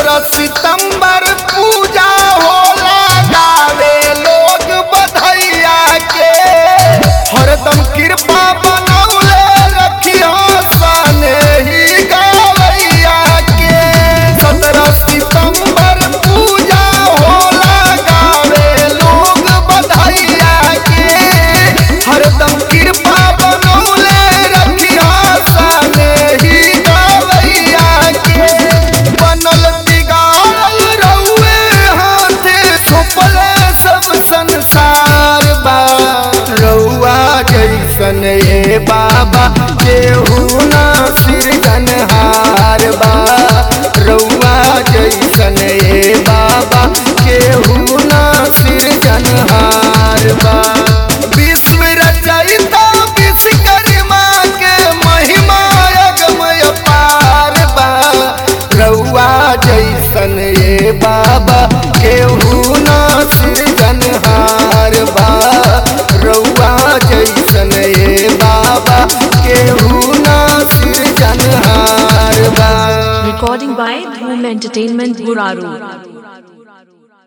सत्रह सितंबर पूजा होला गावे लोग बधैया के हरदम कृपा बनौले रखियो सने ही गवैया के सत्रह सितंबर पूजा होला गावे लोग बधैया के हरदम कृपा बनौले रखियो सने ही गवैया के बनल बिगाड़ल रहुए हाथे सुपले सब संसार बा रउआ जैसन ए बाबा केहू ना सिरजनहार बा रउआ जैसन ए बाबा केहू ना सिरजनहार बा विश्व रचयिता विश्वकर्मा के महिमा अगमय पार बा रउआ जैसन ए बाबा केहू ना सिरजनहार बा रउआ जैसन ए बाबा केहू ना सिरजनहार बा Recording by Dhoom Entertainment Guraru.